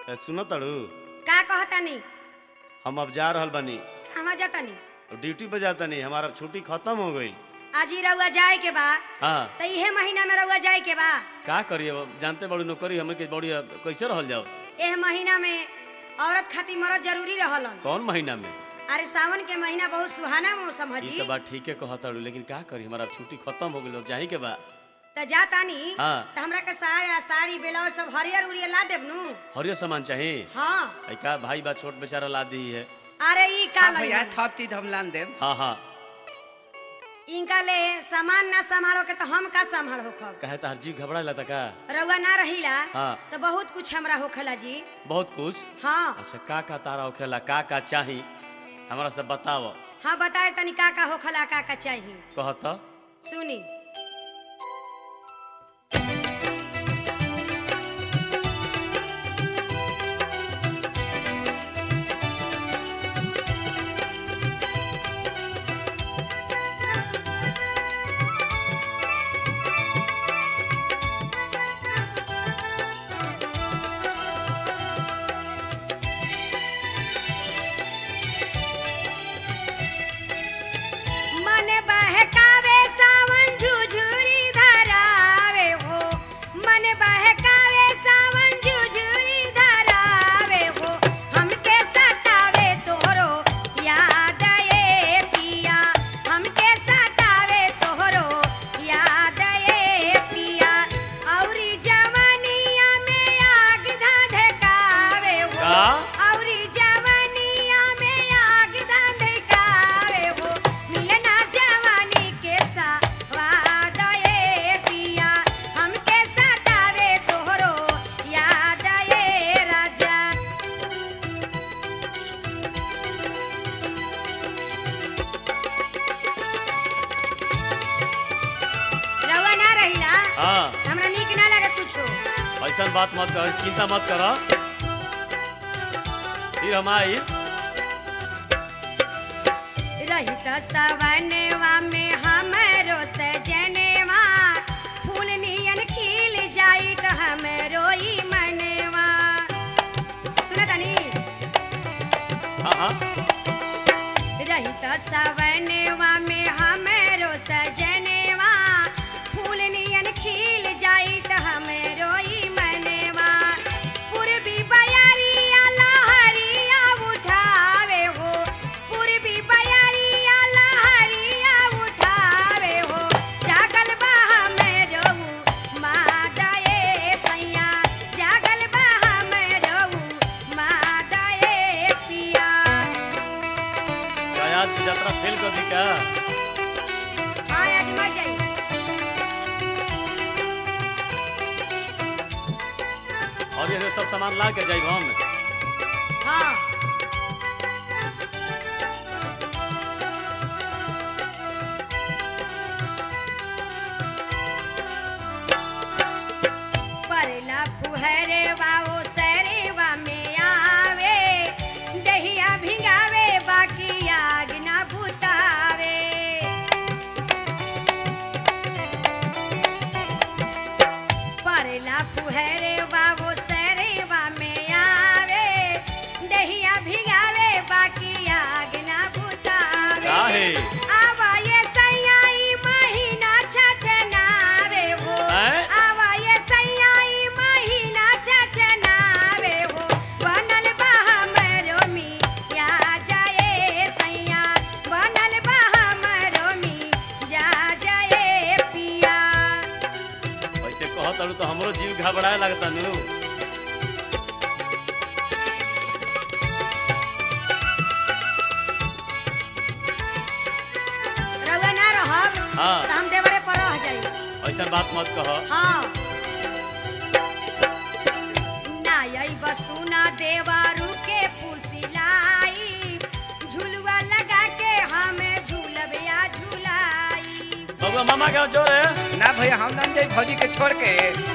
ए, सुनो तड़ू का कहतानी हम अब जा रहल बानी कहवा जातानी ड्यूटी पे जातानी हमारा छुट्टी खत्म हो गई आज ही रउआ जाए के बा हाँ तो इहे महीना में रउआ जाए के बा का करिए अब जानते बड़ी नौकरी हमें के बड़ी अब कैसे रहल जाओ एह महीना में औरत खातिर मरद जरूरी रहलन कौन महीना में अरे सावन के महीना बहुत सुहाना मौसम है ई जी तो बात ठीके कहा तड़ू लेकिन का करी हमारा छुट्टी खत्म हो गई जाही के बा तो जातानी हाँ। तो हमरा के साया साड़ी ब्लाउज सब हरियर उरियर ला देब नु हरियर सामान चाहिए हाँ आई का भाई बा छोट बेचारा ला दी है अरे ई का हाँ भैया लई थप चीज हम लान देब हाँ हाँ इनका ले सामान ना संभालो के तो हम का संभाल होखब कहे तो हर जीव घबरा लता का रउआ ना रहिला हाँ। तो बहुत कुछ हमरा होखेला जी बहुत कुछ हाँ अच्छा का का तारा होखेला का का चाही हमारा सब बताओ हाँ बताए तनी का का होखेला का का चाहिए कहत सुनी मन बहकावे सावन झुझुरी धरावे हो मन बहकावे सावन झुझुरी धरावे हो हमके सतावे तोहरो याद ए पिया हमके सतावे तोहरो याद ए पिया औरी जवनिया में आग धधकावे हो का? औरी जवनिया में आग धधकावे हो मिलना जवानी के सवाद ए पिया हमके सतावे तोहरो याद ए राजा रवा ना रहिला हाँ हमरा नीक ना लगे कुछो ऐसा बात मत कर चिंता मत करो फिर हम आई रहित सवनवा में हमरो सजनवा फूल नियन खिल जाई त हमरो ई मनवा सुना तनी हाँ हाँ रहित सवनवा में हमरो सजनवा फूल नियन खिल जाई त हमरो ई मनवा पूर्वी बयरिया लहरिया उठावे हो पूर्वी बयरिया लहरिया उठावे हो जागल बा हमरो मादा ए सैया जागल बा हमरो मादा ए पिया क्या आज की यात्रा फेल कर दी क्या हाँ आज मर जाई और ये सब सामान ला के जाइब हम हाँ परला फुहरवा ओ सरवा में आवे दहिया भिंगावे बाकी आग ना बुतावे परला फुहरवा ओ सरवा में आवे दहिया भिंगावे बाकी आग ना बुतावे काहे? आवा ये सैयाई महीना छछनावे हो हैं? आवा ये सैयाई महीना छछनावे हो बनल बा हमरो मिया जाए सैया बनल बा हमरो मिया जाए पिया ऐसे कहत अड़ू तो हमरो जीव घबराए लगता नु रउआ ना रहब हाँ। त हम देवरे पर रह जाई ऐसा बात मत कह हाँ ना यही बसुना देवारू के पुसिलाई झुलुआ लगा के हमें झूलबिया झुलाई बबुआ मामा के जोर है ना भैया हम नाम जाई भौजी के छोड़ के